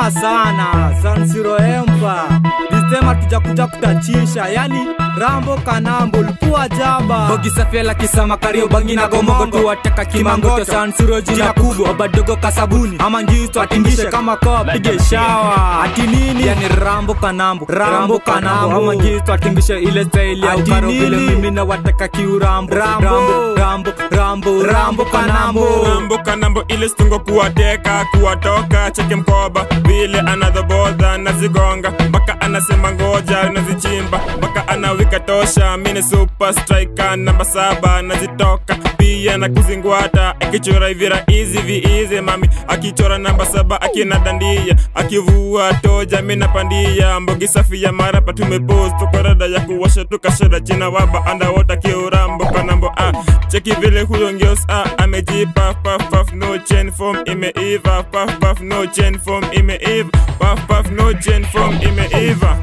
poa sana San Siro Empire Disema tujakuja kutachisha yani Rambo Kanambo likuwa jaba Bogi Safela Kisama Kario Bangi na Gomongo tuwateka kimangoto San Siro jina kubwa Obadogo kasabuni ama ngisto atingishe kama koa pige shawa ati nini yani Rambo Kanambo Rambo Kanambo ama ngisto atingishe ile style ya ukaro vile mimi na wateka kiurambo Rambo Rambo Rambo Rambo Kanambo Rambo kanambo ile stungo kuwateka kuwatoka cheke mkoba vile anadhoboza nazigonga mpaka anasema ngoja nazichimba mpaka anawika tosha mine super striker namba saba nazitoka pia na kuzingwata akichora hivi raizi viizi mami akichora namba saba akina dandia akivua toja mina pandia mbogi safi ya marapa tumepost tukorada ya kuwasha tukashada china waba andawota kiurambo kanambo ah cheki vile huyo ngeos ah amejipa paf paf no chain form imeiva paf paf no chain form imeiva paf paf no chain form imeiva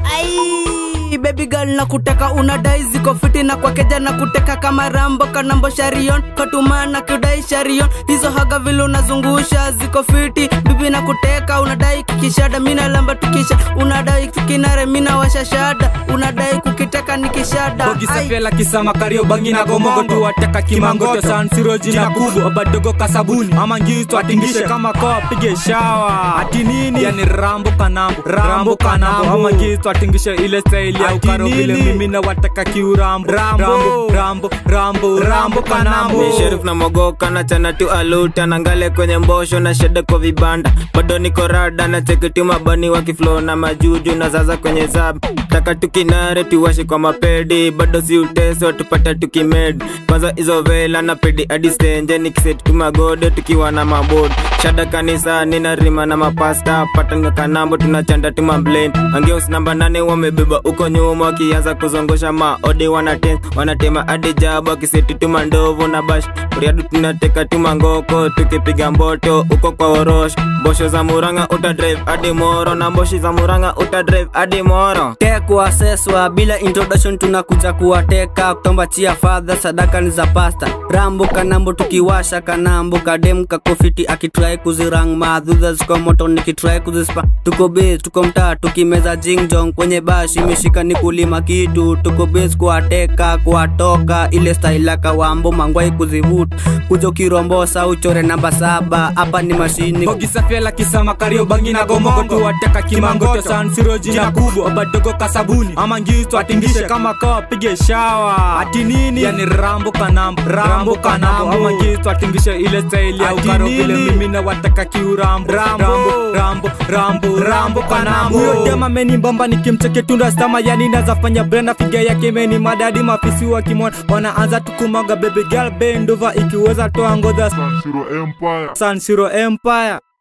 Ai, baby girl na kuteka unadai ziko fiti na kwa keja na kuteka kama rambo kanambo sharion katuma na kudai sharion hizo haga vile unazungusha ziko fiti bibi na kuteka unadai kikishada mina lamba tukisha unadai kikinare mina washashada unadai kukiteka nikishada Bogi Ai. Safela Kisama Kario Bangi na Gomongo tuwateka kimangoto San Siro jina kubwa Obadogo kasabuni ama ngisto atingishe kama koa pige shawa ati nini yani Rambo Kanambo Rambo Kanambo ama ngisto atingishe ile style ya ukaro vile mimi na wateka kiurambo Rambo Rambo Rambo Rambo Kanambo Ni Sheriff na mogoka na chana tu aluta na ngale kwenye mbosho na sheda kwa vibanda bado niko rada na cheki tu mabani wa kiflo na majuju na zaza kwenye zab taka tukinare tuwashe kwa mapedi bado si uteso tupata tukimed kwanza hizo vela na pedi hadi stenje nikiset tu magode tukiwa na mabod shada kanisa nina rima na mapasta patanga kanambo tunachanda tu mablen angeus namba nane wamebeba uko nyuma wakianza kuzongosha maodi wanaten wanatema hadi jabu akiseti tu mandovu na bash riadu tunateka tu mangoko tukipiga mboto uko kwa orosh mbosho za muranga uta drive hadi moro na mboshi za muranga uta drive hadi moro tekwa seswa bila introduction tunakuja kuwateka kutomba chia fadha sadaka ni za pasta rambo kanambo tukiwasha kanambo kadem kakofiti akitrai kuzirang madhudha ziko moto nikitrai kuzispa tuko base tuko mtaa tukimeza jingjong kwenye bash imeshika ni kulima kitu tuko base kuwateka kuwatoka ile style ya kawambo mangwai kuzivuta kuja ukirombosa uchore namba saba hapa ni mashini Bogi Safela Kisama Kario Bangi na Gomongo tuwateka kimangoto San Siro jina kubwa Obadogo kasabuni ama ngisto atingishe kama koa pige shawa ati nini yani Rambo Kanambo Rambo Kanambo ama ngisto atingishe ile style ya ukaro vile mimi na wateka kiurambo Rambo Rambo Rambo Rambo Kanambo huyo dema meni mbamba nikimcheke tunda stama yani nazafanya brenda figa yake meni madadi mafisi wa kimona wanaanza tukumaga baby girl bend over ikiweza toa ngoza San Siro Empire. San Siro Empire